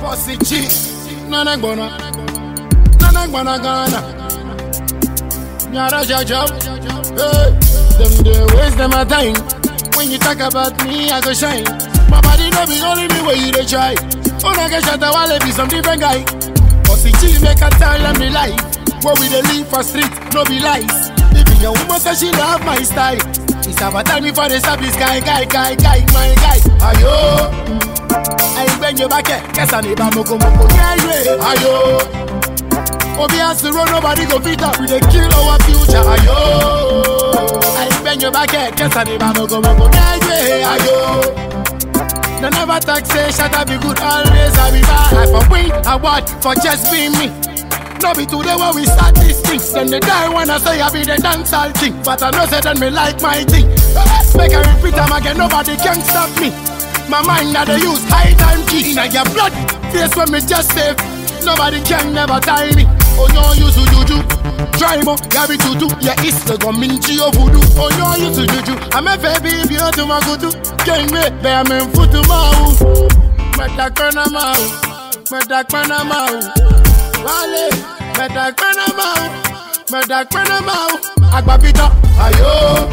Bossy G, Nana Gbona, Nana Gbona Ghana. Nyara Jajab, hey, them they waste them a time. When you talk about me, I go shine. My body no be only me where you dey try. Oh, I get shot, I wanna be some different guy. Bossy G make a tell them the life. Where we dey live for street, no be lies. Even your woman say she love my style. It's about time before they stop this guy, guy, guy, guy, my guy. Ayo, I bend your back, guess I need a moko moko. Yeah, yeah, ayo. Obi has to run, nobody go beat up. We dey kill our future. Ayo, I bend your back, guess I need a moko moko. Yeah, yeah, ayo. They never talk, say, shut up, be good, always I be bad. I for win, award for just being me. No be today when we start this thing. Then they die when I say I be the dancehall king. But I know say then me like my thing. Make I repeat them again, nobody can stop me. My mind that they use high time key. In your blood, face when me just save. Nobody can never tie me. Oh no, you to juju. Try mo, yabi tutu. Yeah, it's the gominchi of voodoo. Oh no, you to juju. I'm a baby, if you to my kutu. Can't wait, bear me futu mau. Metakana mau. Metakana mau. Wale, metakana mau. Metakana mau. Agbapita, ayo.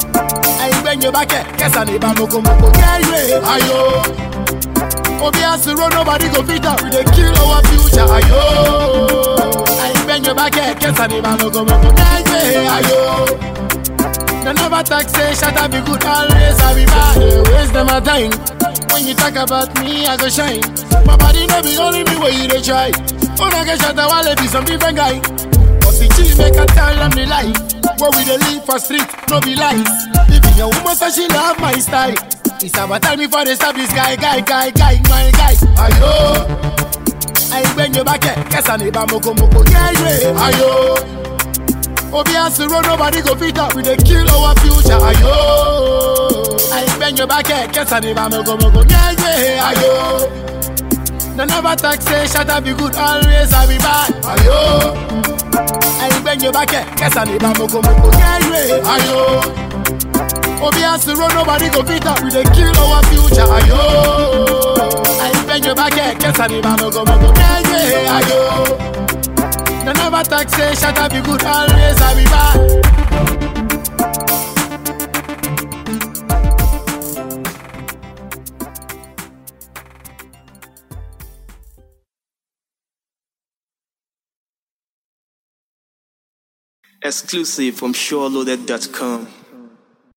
Ayi bend your back, guess I need a moko moko. Yeah, yeah, ayo. Obi has to run, nobody go fit up. We dey kill our future, ayo. Ayi bend your back, guess I need a moko moko. Yeah, yeah, ayo. They never talk, say, shut up, be good, always I be bad. They waste them a time. When you talk about me, I go shine. My body no be only me where you dey try. Oh, I get shot, I wanna be some different guy. Bossy G make a tell them the life. Where we dey live for street, no be lies. Even your woman say she love my style. It's about time before they stop this guy, guy, guy, guy, my guy. Ayo, I bend your back, guess I need a moko moko. Yeah, yeah, ayo. Obi has to run, nobody go fit up. We dey kill our future, ayo. I bend your back, guess I need a moko moko. Yeah, yeah, ayo. They never talk, say, shut up, be good, always I be bad, ayo. I bend your back, guess I need a moko moko. Yeah, yeah, ayo. Obi has to run, nobody go fit up. We dey kill our future, ayo. I bend your back, guess I need a moko moko. Yeah, yeah, ayo. They never talk, say, shut up, be good, always I be bad. Exclusive from SureLoaded.com.